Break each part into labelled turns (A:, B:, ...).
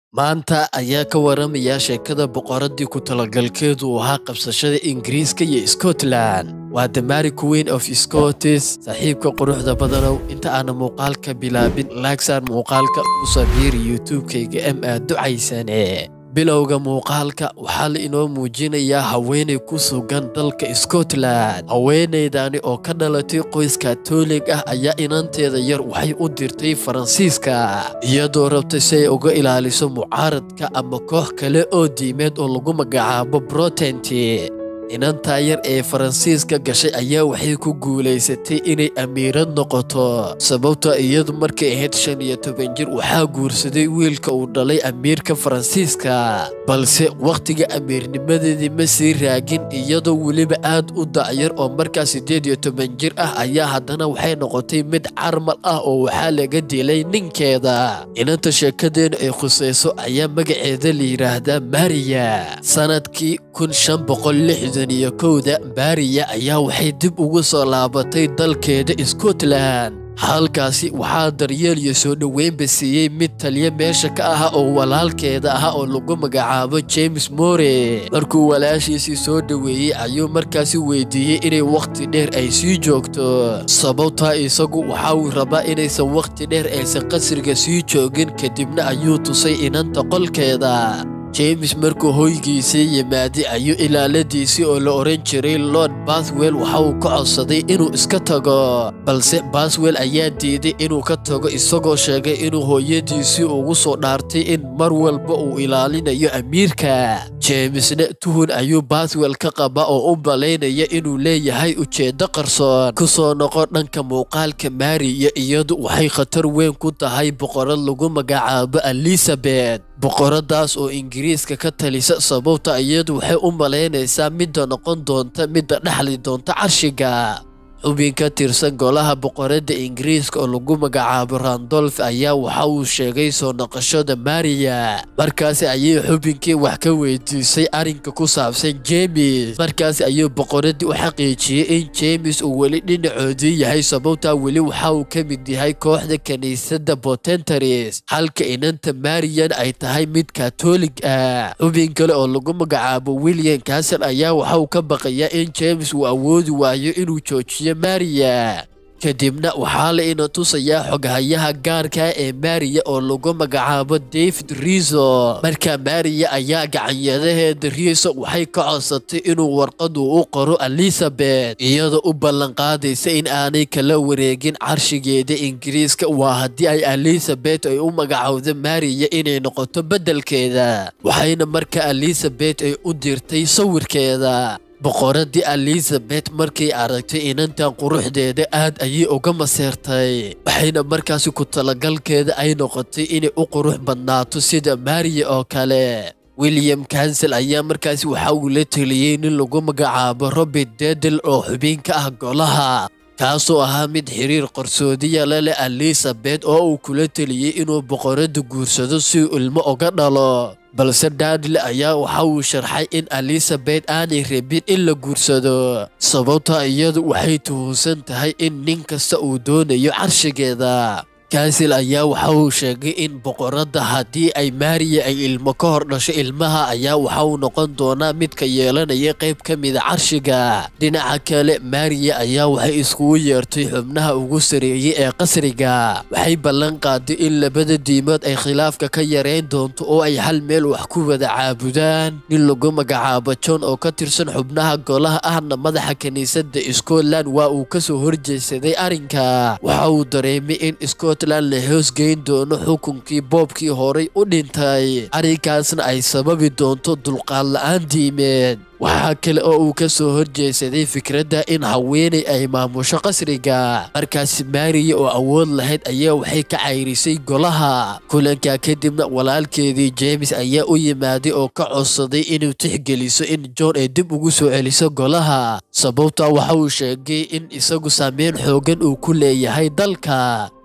A: maanta ayaa ka waramaya sheekada boqoradii ku talagalkeedu uu ahaa qabsashada ingiriiska iyo scotland waa the mary queen of scotis saaxiibka quruxda badanow inta aana muuqaalka bilaabin laagsaan muuqaalka u sabiiri youtube-kayga m aad ducaysane bilowga muuqaalka waxaa la inoo muujinayaa haweenay ku sugan dalka scotland haweenaydani oo ka dhalatay qoys katoolig ah ayaa inanteeda yar waxay u dirtay faransiiska iyadoo rabtay si ay uga ilaaliso mucaaradka ama koox kale oo diimeed oo lagu magacaabo brotenti inantaa yar ee faransiiska gashay ayaa waxay ku guulaysatay inay amiirad noqoto sababta iyadu markay ahayd shan iyo toban jir waxaa guursaday wiilka uu dhalay amiirka faransiiska balse wakhtiga amiirnimadeedii ma sii raagin iyadoo weliba aad u dacyar oo markaa siddeed iyo toban jir ah ayaa haddana waxay noqotay mid carmal ah oo waxaa laga dilay ninkeeda inanta sheekadeenu ay khusayso ayaa magaceeda la yidhaahdaa mariya sanadkii kun shan boqol lixdan iyo kowda baariya ayaa waxay dib ugu soo laabatay dalkeeda scotland halkaasi waxaa daryeel iyo soo dhoweynba siiyey mid taliya meesha ka aha oo walaalkeeda aha oo lagu magacaabo james more markuu walaashiisii soo dhoweeyey ayuu markaasi weydiiyey inay wakhti dheer ay sii joogto sababtaa isagu waxa uu rabaa inaysan wakhti dheer aysan qasriga sii joogin kadibna ayuu tusay inanta qolkeeda james markuu hoygiisii yimaaday ayuu ilaaladiisii oo la odhan jiray lord bathwell waxa uu ka codsaday inuu iska tago balse bathwell ayaa diiday inuu ka tago isagoo sheegay inuu hooyadiisii ugu soo dhaartay in mar walba uu ilaalinayo amiirka jamesna tuhun ayuu bathwell ka qaba oo u malaynaya inuu leeyahay ujeeddo qarsoon ku soo noqo dhanka muuqaalka maariya iyadu waxay khatar weyn ku tahay boqorad lagu magacaabo elizabeth boqoradaas oo ingiriiska ka talisa sababta iyadu waxay u malaynaysaa midda noqon doonta midda dhexli doonta carshiga xubin ka tirsan golaha boqoradda ingiriiska oo lagu magacaabo randolf ayaa waxa uu sheegay soo noqoshada mariya markaasi ayay xubinkii wax ka weydiisay arrinka ku saabsan jemes markaasi ayuu boqoraddii u xaqiijiyey in jemes uu weli dhinacoodii yahay sababtaa weli waxa uu ka mid yahay kooxda kiniisadda botentaris halka inanta mariyan ay tahay mid katoolig ah xubin kale oo lagu magacaabo william casel ayaa waxa uu ka baqayaa in jemes uu awoodi waayo inuu joojiyo mariya kadibna waxaa la ina tusayaa xoghayaha gaarka ee mariya oo lagu magacaabo david riso markaa mariya ayaa gacanyadaheeda riso waxay ka codsatay inuu warqadu u qoro elizabeth iyadoo u ballanqaadaysa in aanay kala wareegin carshigeeda ingiriiska waa haddii ay elizabeth ay u magacowda mariya inay noqoto beddelkeeda waxayna markaa elizabeth ay u dirtay sawirkeeda boqoradii elizabeth markay aragtay inantan quruxdeeda aad ayay uga maseertay waxayna markaasi ku talagalkeeda ay noqotay inay u qurux badnaato sida mariya oo kale william kansel ayaa markaasi waxa uu la teliyey nin lagu magacaabo robert dedel oo xubin ka ah golaha kaasoo ahaa mid xiriir qarsoodiya la leh elizabeth oo uu kula teliyey inuu boqoradda guursado si uu ilmo uga dhalo balse daadle ayaa waxa uu sharxay in elizabeth aanay rabin in la guursado sababta iyadu waxay tuhunsan tahay in nin kasta uu doonayo carshigeeda kansil ayaa waxa uu sheegay in boqoradda haddii ay mariya ay ilmo ka hor dhasho ilmaha ayaa waxa uu noqon doonaa midka yeelanaya qayb ka mida carshiga dhinaca kale mariya ayaa waxay iskugu yeertay xubnaha ugu sareeyey ee qasriga waxay ballan qaaday in labada diimood ay khilaafka ka yareyn doonto oo ay hal meel wax ku wada caabudaan nin lagu magacaabo john oo ka tirsan xubnaha golaha ahna madaxa kiniisadda scotland waa uu kasoo horjeedsaday arrinka waxa uu dareemay in scotland la hoosgeyn doono xukunkii boobkii horay u dhintay arrinkaasna ay sababi doonto dulqaad la-aan diimeed waxaa kale oo uu ka soo horjeedsaday fikradda in haweenay ay maamusho qasriga markaasi mariya oo awood lahayd ayaa waxay ka cayrisay golaha kulankaa kadibna walaalkeedii james ayaa u yimaaday oo ka codsaday inuu tixgeliso in john ay dib ugu soo celiso golaha sababtaa waxa uu sheegay in isagu saameyn xoogan uu ku leeyahay dalka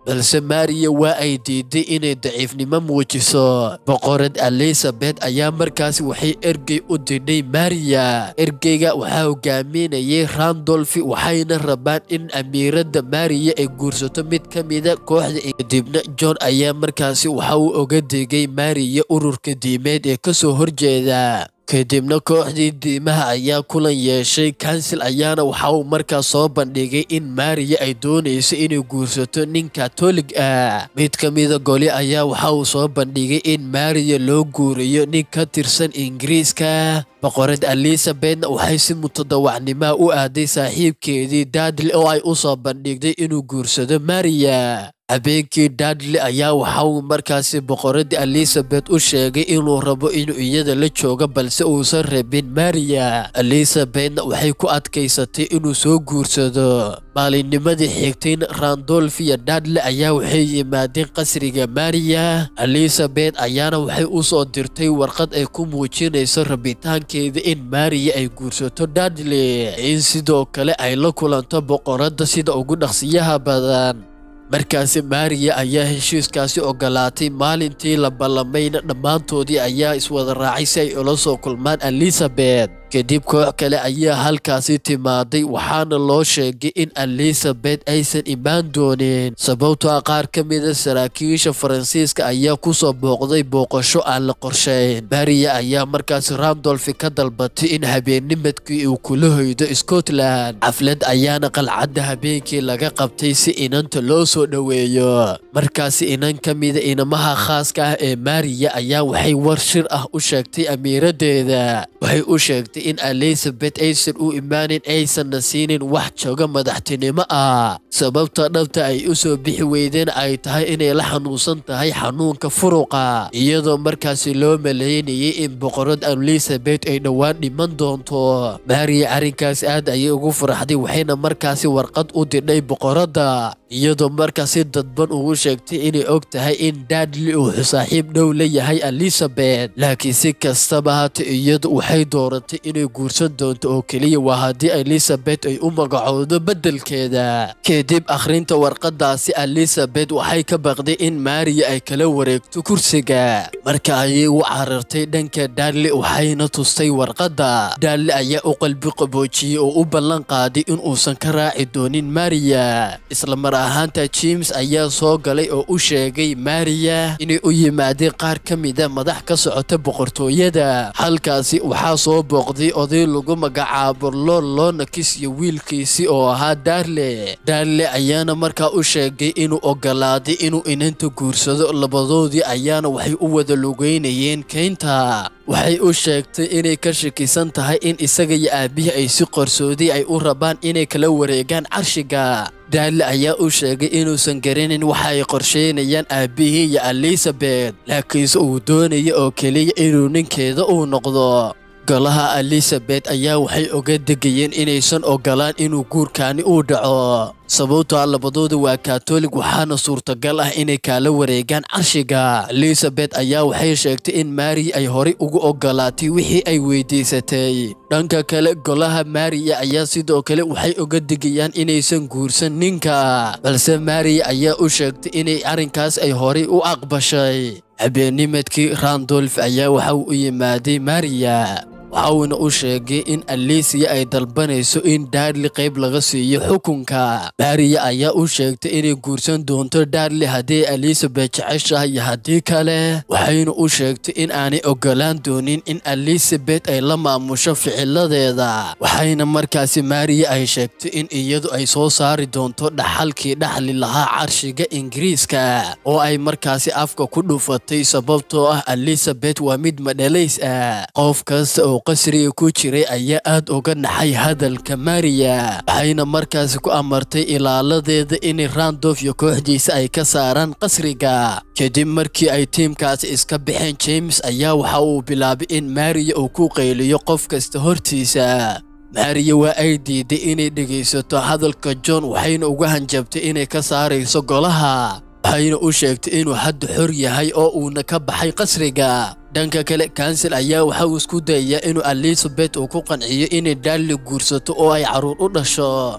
A: balse mariya waa ay diiday inay daciifnimo muujiso boqorad elizabeth ayaa markaasi waxay ergey u didhay mariya ergeyga waxaa hogaaminayay randolfi waxayna rabaan in amiiradda mariya ay guursato mid ka mida kooxda kadibna john ayaa markaasi waxa uu oga digay mariya ururka diimeed ee kasoo horjeeda kadibna kooxdii diimaha ayaa kulan yeeshay kansil ayaana waxa uu markaas soo bandhigay in mariya ay doonayso inay guursato nin katolig ah mid ka mida goli ayaa waxa uu soo bandhigay in mariya loo guuriyo nin ka tirsan ingiriiska boqorad elizabethna waxay si mutadawacnimaa u aaday saaxiibkeedii dadle oo ay u soo bandhigday inuu guursado mariya habeenkii dadle ayaa waxa uu markaasi boqoradii elizabeth u sheegay inuu rabo inuu iyada la joogo balse uusan rabin mariya elizabethna waxay ku adkaysatay inuu soo guursado maalinnimadii xigtayna randolf iyo dadle ayaa waxay yimaadeen qasriga mariya elizabeth ayaana waxay u soo dirtay warqad ay ku muujinayso rabitaankeeda in mariya ay guursato dadle in sidoo kale ay la kulanto boqoradda sida ugu dhaqsiyaha badan markaasi mariya ayaa heshiiskaasi ogolaatay maalintii la ballamayna dhammaantoodii ayaa iswada raacay si ay ula soo kulmaan elizabeth kadib koox kale ayaa halkaasi timaaday waxaana loo sheegay in elizabeth aysan imaan doonin sababtoo ah qaar ka mida saraakiisha faransiiska ayaa kusoo booqday booqasho aan la qorshayn mariya ayaa markaasi randolfi ka dalbatay in habeennimadkii uu kula hoydo scotland xaflad ayaana qalcadda habeenkii laga qabtay si inanta loo soo dhoweeyo markaasi inan ka mida inamaha khaaska ah ee mariya ayaa waxay war shir ah u sheegtay amiiradeeda waxay u sheegtay in elizabeth aysan u imaanin aysanna siinin wax jooga madaxtinimo ah sababta dhabta ay u soo bixi weydeen ay tahay inay la xanuunsan tahay xanuunka furuqa iyadoo markaasi loo maleynayay in boqorad elizabeth ay dhowaan dhiman doonto mariya arrinkaasi aad ayay ugu faraxday waxayna markaasi warqad u didhay boqoradda iyadoo markaasi dadban ugu sheegtay inay og tahay in dadli uu saaxiib dhow la yahay elizabeth laakiin si kastaba hata iyadu waxay dooratay inay guursan doonto oo keliya waa haddii elizabeth ay u magacowdo beddelkeeda kadib akhrinta warqadaasi elizabeth waxay ka baqday in mariya ay kala wareegto kursiga marka ayay u carartay dhanka dadli waxayna tustay warqadda dadli ayaa u qalbi qaboojiyey oo u ballan qaaday in uusan ka raaci doonin mariya isla mar ahaanta james ayaa soo galay oo u sheegay mariya inay u yimaadeen qaar ka mida madax ka socota boqortooyada halkaasi waxaa soo booqday oday lagu magacaabo lool loonakis iyo wiilkiisii oo ahaa darle darle ayaana markaa u sheegay inuu ogolaaday inuu inanta guursado labadoodii ayaana waxay u wada lugeynayeen keynta waxay u sheegtay inay ka shakisan tahay in isaga iyo aabihii ay si qorsooday ay u rabaan inay kala wareegaan carshiga daale ayaa u sheegay inuusan garanin waxa ay qorsheynayaan aabbihii iyo elizabeth laakiinse uu doonaya oo keliya inuu ninkeeda uu noqdo golaha elizabeth ayaa waxay oga degayeen inaysan ogolaan inuu guurkaani uu dhaco sababtoa labadooda waa katolig waxaana suurtagal ah inay kaala wareegaan carshiga elizabeth ayaa waxay sheegtay in mari ay horay ugu ogolaatay wixii ay weydiisatay dhanka kale golaha mariya ayaa sidoo kale waxay oga digayaan inaysan guursan ninka balse mariya ayaa u sheegtay inay arrinkaas ay horay u aqbashay habeennimadkii randolf ayaa waxa uu u yimaaday mariya waxauna u sheegay in alisiya ay dalbanayso in darli qayb laga siiyo xukunka mariya ayaa u sheegtay inay guursan doonto darli haddii elizabeth jeceshahay iyo haddii kale waxayna u sheegtay in aanay ogolaan doonin in elizabeth ay la maamusho ficiladeeda waxayna markaasi mariya ay sheegtay in iyadu ay soo saari doonto dhaxalkii dhaxli lahaa carshiga ingiriiska oo ay markaasi afka ku dhufatay sababtoo ah elizabeth waa mid madhalays ah qof kasta oo qasriga ku jiray ayaa aad uga naxay hadalka mariya waxayna markaasi ku amartay ilaaladeeda inay randof iyo kooxdiisa ay ka saaraan qasriga kadib markii ay tiimkaasi iska baxeen james ayaa waxa uu bilaabay in mariya uu ku qayliyo qof kasta hortiisa mariya waa ay diiday inay dhegaysato hadalka john waxayna uga hanjabtay inay ka saarayso golaha waxayna u sheegtay inuu hadda xor yahay oo uuna ka baxay qasriga dhanka kale kansil ayaa waxa uu isku dayayaa inuu elizabeth uu ku qanciyo inay darli guursato oo ay carruur u dhasho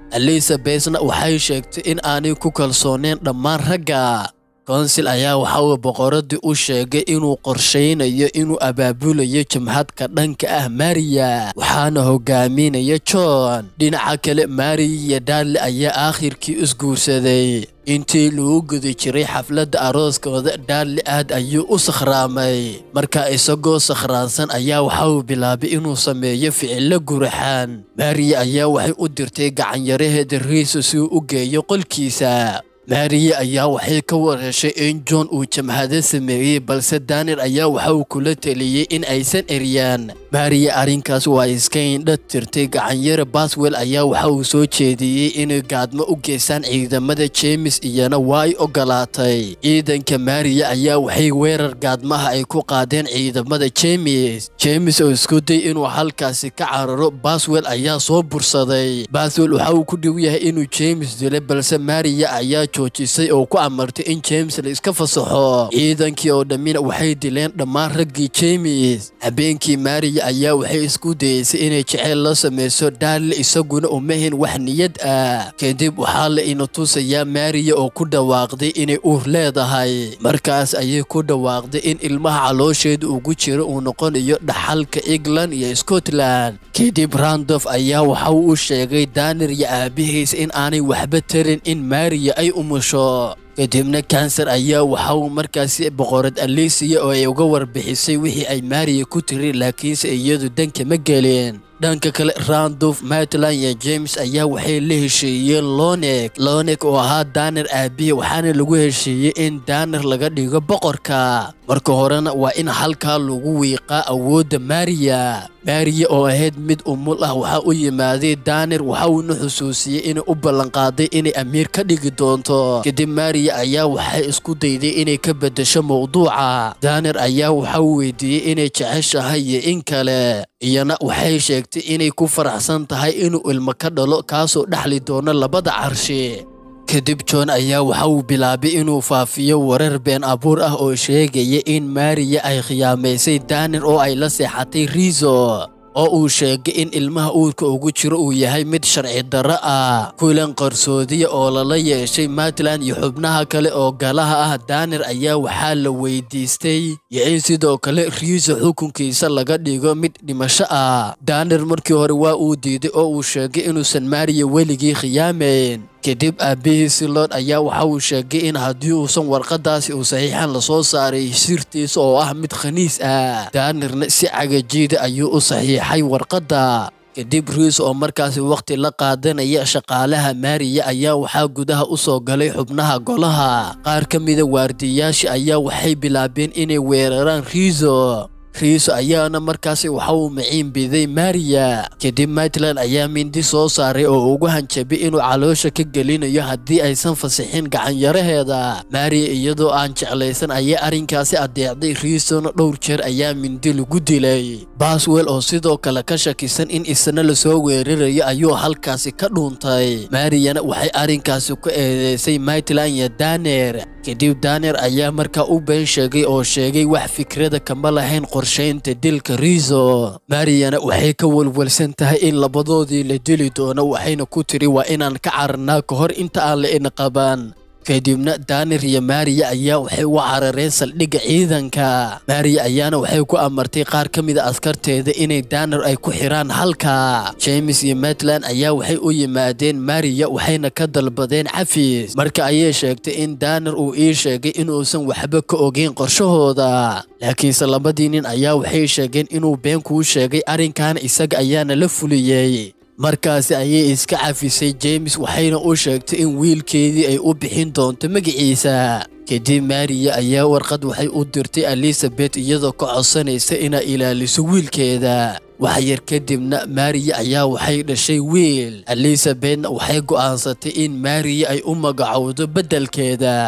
A: elizabethna waxay sheegtay in aanay ku kalsooneen dhammaan ragga konsil ayaa waxa uu boqoradii u sheegay inuu qorshaynayo inuu abaabulayo jamhadka dhanka ah mariya waxaana hogaaminaya john dhinaca kale mariya iyo darli ayaa aakhirkii isguursaday intii lagu guda jiray xafladda arooskooda darli aad ayuu u sakhraamay marka isagoo sakhraansan ayaa waxa uu bilaabay inuu sameeyo ficilo guraxaan mariya ayaa waxay u dirtay gacanyaraheeda riiso si uu u geeyo qolkiisa maariya ayaa waxay ka wareeshay in john uu jamhado sameeyey balse daanir ayaa waxa uu kula teliyey in aysan eryaan maariya arrinkaas waa iska indha tirtay gacanyare baswell ayaa waxa uu soo jeediyey inay gaadmo u geystaan ciidamada jeemis iyana waa ay ogolaatay ciidanka maariya ayaa waxay weerar gaadmaha ay ku qaadeen ciidamada jeemis jeemis oo isku day inuu halkaasi ka cararo baswell ayaa soo bursaday baswell waxa uu ku dhow yahay inuu jeemis dilay balse maariya ayaa joojisay oo ku amartay in james la iska fasaxo ciidankii oo dhammina waxay dileen dhammaan raggii jeemis habeenkii maariya ayaa waxay isku dayeysay inay jeceyl la samayso daarle isaguna umahin wax niyad ah kadib waxaa la ina tusayaa maariya oo ku dhawaaqday inay uur leedahay markaas ayay ku dhawaaqday in ilmaha caloosheeda ugu jira uu noqonayo dhaxalka england iyo scotland kadib randof ayaa waxa uu u sheegay daanir iyo aabihiis in aanay waxba tarin in maariya ay umusho kadibna kanser ayaa waxa uu markaasi boqorad alisiya oo ay uga warbixisay wixii ay maariya ku tiri laakiinse iyadu danka ma gelin dhanka kale randof maitland iyo james ayaa waxay la heshiiyeen lonek lonek oo ahaa daanir aabihi waxaana lagu heshiiyey in daanir laga dhigo boqorka marka horena waa in halkaa lagu wiiqaa awoodda maariya maariya oo ahayd mid umul ah waxaa u yimaaday daanir waxa uuna xusuusiyey inay u ballanqaaday inay amiir ka dhigi doonto kadib maariya ayaa waxay isku dayday inay ka beddesho mowduuca daanir ayaa waxa uu weydiiyey inay jeceshahay iyo in kale iyana waxay sheegtay inay ku faraxsan tahay inuu ilmo ka dhalo kaasoo dhexli doono labada carshi kadib john ayaa waxa uu bilaabay inuu faafiyo warar been abuur ah oo sheegaya in maariya ay khiyaamaysay daanir oo ay la seexatay riiso oo uu sheegay in ilmaha uurka ugu jiro uu yahay mid sharci darro ah kulan qarsoodiya oo lala yeeshay maitland iyo xubnaha kale oo galaha ah daanir ayaa waxaa la weydiistay iyo in sidoo kale riiso xukunkiisa laga dhigo mid dhimasho ah daanir markii hore waa uu diiday oo uu sheegay inuusan maariya weligii khiyaamayn kadib aabihiisi lood ayaa waxa uu sheegay in haddii uusan warqadaasi uu saxiixan lasoo saaray sirtiisa oo ah mid khaniis ah daanirna si cagajiida ayuu u saxiixay warqadda kadib riis oo markaasi wakhti la qaadanaya shaqaalaha maariya ayaa waxaa gudaha u soo galay xubnaha golaha qaar ka mida waardiyayaasha ayaa waxay bilaabeen inay weeraraan riiso riiso ayaana markaasi waxa uu maciin biday maariya kadib maitland ayaa mindi soo saaray oo ugu hanjabay inuu caloosha ka gelinayo haddii aysan fasixin gacanyaraheeda maariya iyadoo aan jeclaysan ayaa arrinkaasi adeecday riisona dhowr jeer ayaa mindi lagu dilay baswell oo sidoo kale ka shakisan in isna lasoo weerarayo ayuu halkaasi ka dhuuntay maariyana waxay arrinkaasi ku eedeysay maitland iyo daner kadib daner ayaa markaa u been sheegay oo sheegay wax fikrada kama lahayn qorshaynta dilka riiso maariyana waxay ka walwalsan tahay in labadoodii la dili doono waxayna ku tiri waa inaan ka cararnaa ka hor inta aan la ina qaban kadibna daanir iyo maariya ayaa waxay u carareen saldhigga ciidanka maariya ayaana waxay ku amartay qaar ka mida askarteeda inay daanir ay ku xiraan halka james iyo maitland ayaa waxay u yimaadeen maariya waxayna ka dalbadeen xafiis marka ayay sheegtay in daanir uu ii sheegay inuusan waxba ka ogeyn qorshahooda laakiinse labadii nin ayaa waxay sheegeen inuu been kuu sheegay arrinkaana isaga ayaana la fuliyey markaasi ayay iska cafisay james waxayna u sheegtay in wiilkeedii ay u bixin doonto magaciisa kadib maariya ayaa warqad waxay u dirtay elizabeth iyadoo ka codsanaysa inay ilaaliso wiilkeeda wax yar kadibna maariya ayaa waxay dhashay wiil elizabethna waxay go'aansatay in maariya ay u magacowdo beddelkeeda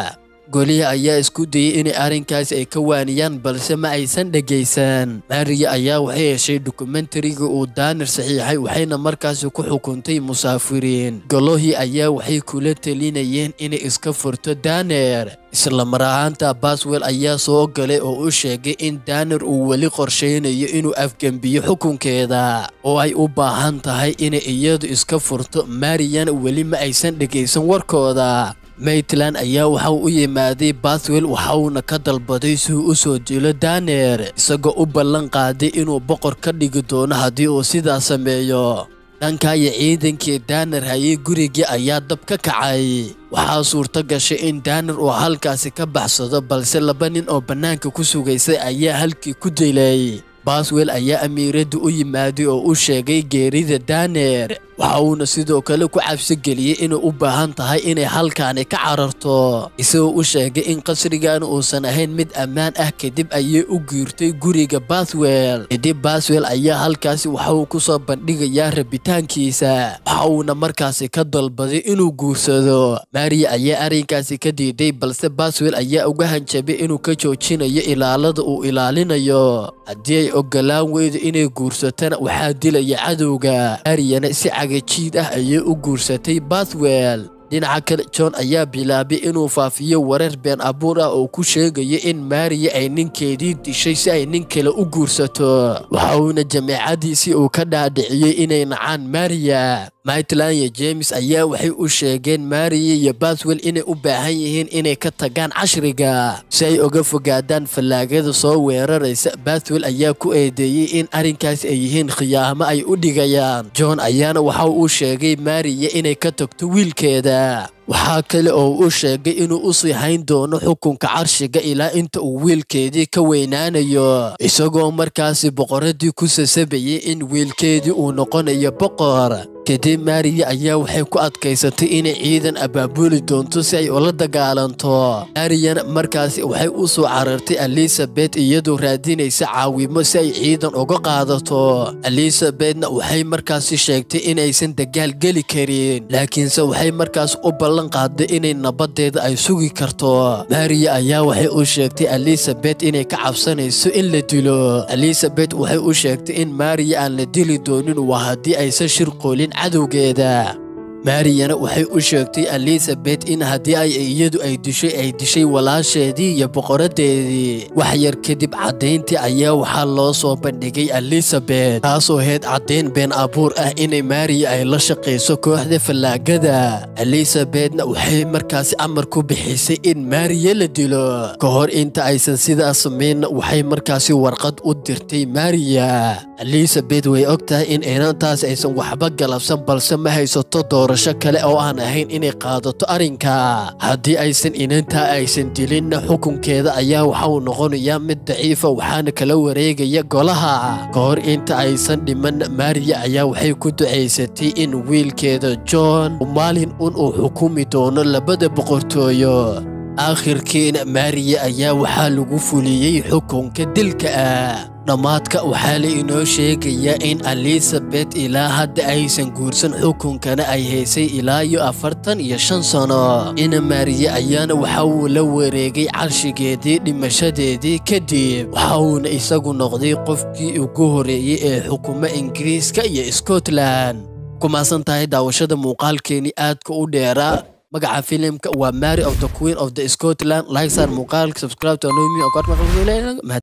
A: goliya ayaa isku dayey inay arrinkaasi ay ka waaniyaan balse ma aysan dhegaysan maariya ayaa waxay heshay dokumentariga uu daanir saxiixay waxayna markaasi ku xukuntay musaafiriin golohii ayaa waxay kula telinayeen inay iska furto daner isla mar ahaanta baswell ayaa soo galay oo u sheegay in daner uu weli qorshaynayo inuu afgembiyo xukunkeeda oo ay u baahan tahay inay iyadu iska furto mariyan weli ma aysan dhegaysan warkooda maitland ayaa waxa uu u yimaaday bathwell waxauna ka dalbaday si uu u soo dilo daner isagoo u ballan qaaday inuu boqor ka dhigi doono haddii uu sidaa sameeyo dhankaayo ciidankii daner hayay gurigii ayaa dab ka kacay waxaa suurto gashay in daner uu halkaasi ka baxsado balse laba nin oo bannaanka ku sugaysay ayaa halkii ku dilay baswell ayaa amiiradda u yimaaday oo u sheegay geerida daner waxa uuna sidoo kale ku cabsi geliyey inay u baahan tahay inay halkaani ka cararto isagoo u sheegay in qasrigan uusan ahayn mid ammaan ah kadib ayay u guurtay guriga bathwell kadib baswell ayaa halkaasi waxa uu ku soo bandhigayaa rabitaankiisa waxa uuna markaasi ka dalbaday inuu guursado mariya ayaa arrinkaasi ka diiday balse baswell ayaa uga hanjabay inuu ka joojinayo ilaalada uu ilaalinayo haddii ay ogolaan weydo inay guursatana waxaa dilaya cadowga mariyana si cagajiid ah ayay u guursatay bathwell dhinaca kale john ayaa bilaabay inuu faafiyo wareer been abuur ah oo ku sheegaya in mariya ay ninkeedii dishay si ay nin kale u guursato waxa uuna jameecadiisii uu ka dhaadhiciyey inay nacaan mariya maitland iyo james ayaa waxay u sheegeen mariya iyo bathwell inay u baahan yihiin inay ka tagaan cashriga si ay uga fogaadaan fallaagada soo weeraraysa bathwell ayaa ku eedeeyey in arrinkaasi ay yihiin khiyaamo ay u dhigayaan john ayaana waxa uu sheegay mariya inay ka tagto wiilkeeda waxaa kale oo u sheegay inuu u sii hayn doono xukunka carshiga ilaa inta uu wiilkeedii ka weynaanayo isagoo markaasi boqoradii ku sasabayay in wiilkeedii uu noqonayo boqor kadib mariya ayaa waxay ku adkaysatay inay ciidan abaabuli doonto si ay ula dagaalanto mariyana markaasi waxay u soo carartay elizabeth iyadoo raadinaysa caawimo si ay ciidan uga qaadato elizabethna waxay markaasi sheegtay inaysan dagaal geli karin laakiinse waxay markaas u ballan qaaday inay nabadeeda ay sugi karto mariya ayaa waxay u sheegtay elizabeth inay ka cabsanayso in la dilo elizabeth waxay u sheegtay in mariya aan la dili doonin waa haddii aysan shir qoolin cadowgeeda mariyana waxay u sheegtay elizabeth in haddii ay iyadu ay dishay ay dishay walaasheedii iyo boqoradeedii wax yar kadib caddayntii ayaa waxaa loo soo bandhigay elizabeth taasoo heyd caddayn been abuur ah inay mariya ay la shaqayso kooxda fallaagada elizabethna waxay markaasi amar ku bixisay in mariya la dilo ka hor inta aysan sidaas samaynna waxay markaasi warqad u dirtay mariya elizabeth way og tahay in inantaas aysan waxba galabsan balse ma haysato doorasho kale oo aan ahayn inay qaadato arrinka haddii aysan inantaa aysan dilinna xukunkeeda ayaa waxa uu noqonayaa mid daciifa waxaana kala wareegaya golaha ka hor inta aysan dhiman mariya ayaa waxay ku ducaysatay in wiilkeeda john maalin un uu xukumi doono labada boqortooyo aakhirkiina mariya ayaa waxaa lagu fuliyey xukunka dilka ah dhammaadka waxaa la inoo sheegayaa in elizabeth ilaa hadda aysan guursan xukunkana ay haysay ilaa iyo afartan iyo shan sano ina mariye ayaana waxa uu la wareegay carshigeedii dhimashadeedii kadib waxa uuna isagu noqday qofkii ugu horeeyey ee xukumo ingiriiska iyo scotland kumaasan tahay daawashada muuqaalkeenii aadka u dheeraa magaca filimka waa mary of the queen of the scotland like sar muuqaalka subscribe to anomi